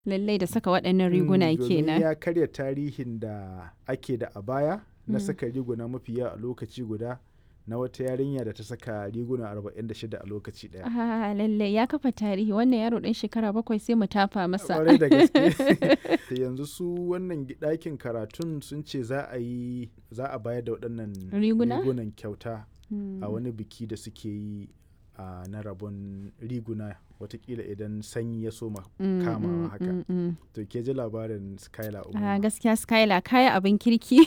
Lallai da saka waɗannan riguna Mm, domin kenan. ya karya tarihin da ake da a baya na saka riguna mafi yawa a lokaci guda na wata yarinya da ta saka riguna 46 a lokaci daya. Ah, lallai ya kafa tarihi wannan yaro ɗan shekara bakwai sai mu tafa masa. Kwarai da gaske. yanzu su wannan gi- ɗakin karatun sun ce za a yi za a bayar da waɗannan Riguna? rigunan kyauta Mm. a wani biki da suke yi a na rabon riguna watakila idan sanyi ya soma Mm, kamawa mm, haka. mm, mm. To ke ji labarin Skylar Ah, Umar. gaskiya Skylar kaya abin kirki.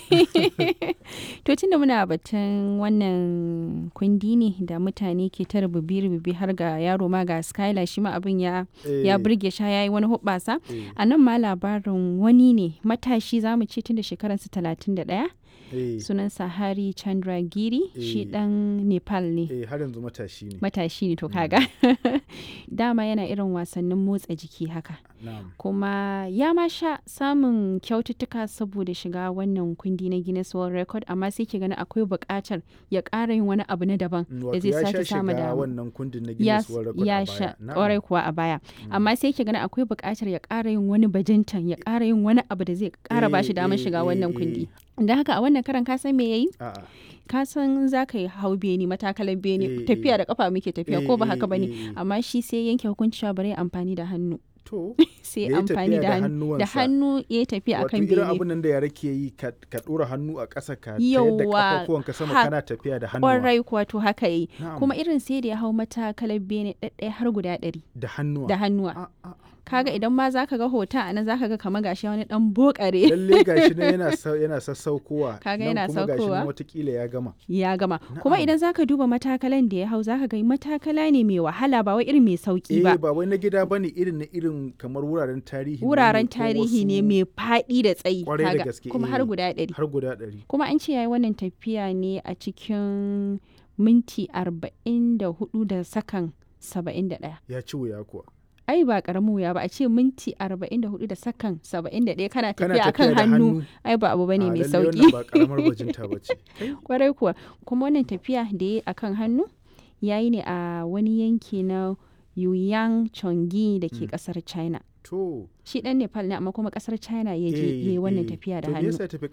to tunda muna batun wannan kundi ne da mutane ke ta rububi-rububi har ga yaro ma ga Skylar shi ma abin ya ya burge sha yayi wani hubbasa. A nan ma labarin wani ne matashi za mu ce tun da shekararsa talatin da ɗaya sunansa Hari Chandra Giri shi Eh. ɗan Nepal ne. Eh har yanzu matashi ne. Matashi ne to kaga. Dama yana irin wasannin motsa jiki haka. Na'am. kuma ya ma sha samun kyaututtuka saboda shiga wannan kundi na Guinness World Record amma sai ke gani akwai buƙatar ya ƙara yin wani abu na daban Mm, da Wato zai ya sha sake samu shiga dama. wannan kundin na Ya, Guinness World Record ya a sha baya. Na'am. ƙwarai kuwa a baya amma sai ke gani akwai buƙatar ya ƙara yin wani bajintan ya ƙara yin wani abu da zai ƙara ba shi Eh, damar eh, shiga eh, wannan eh. kundi don haka a wannan karan ka san me yayi A'a. ka san za ka yi hau beni matakalan beni Eh, tafiya eh. da kafa muke tafiya Eh, ko ba eh, haka bane eh, eh. amma shi sai yanke hukunci cewa bari ya amfani da hannu To. sai Ya yi amfani tafiya da da hannu da hannuwansa. hannu ya yi tafiya Wato akan irin bene abin nan da yara ke yi ka ka ɗora hannu a ƙasa ka tayar da Yawwa, ƙafafuwanka sama ha- kana tafiya da hannuwa. kwarai kuwa to haka yi Na'am. kuma irin sai da ya hau matakalar bene ɗaɗɗaya har guda ɗari Da hannuwa. da hannuwa A- a- kaga idan ma zaka ga hoton a nan zaka ga kamar gashi wani dan bokare Lalle gashi nan yana sa- yana sassaukowa. Kaga nan yana kuma gashi saukowa. nan watakila ya gama. ya gama kuma Na'am. idan zaka duba matakalan da ya hau zaka ga matakala ne mai wahala ba wai irin mai sauki Eh ba ba wai na gida bane irin na irin kamar wuraren tarihi. ne wuraren ko tarihi ne wasu- mai faɗi da tsayi Kwarai da kaga, gaske, kuma eh. har guda ɗari Har guda ɗari. kuma an ce yayi wannan tafiya ne a cikin minti arba'in da hudu da sakan saba'in da ɗaya Ya ci wuya kuwa. ai ba karamin wuya ba a ce minti 44 da sakan 71 kana Kana tafiya akan tafiya da hannu hannu. ai ba abu bane A, mai lalle sauki wannan ba karamar bajinta ba ce. kwarai kuwa kuma wannan tafiya da ya akan hannu yayi ne a wani yanki na Yuyang Chongi da ke kasar China To. shi dan Nepal ne amma kuma kasar China ya je eh, yayi wannan eh. tafiya da To me hannu yasa ya tafi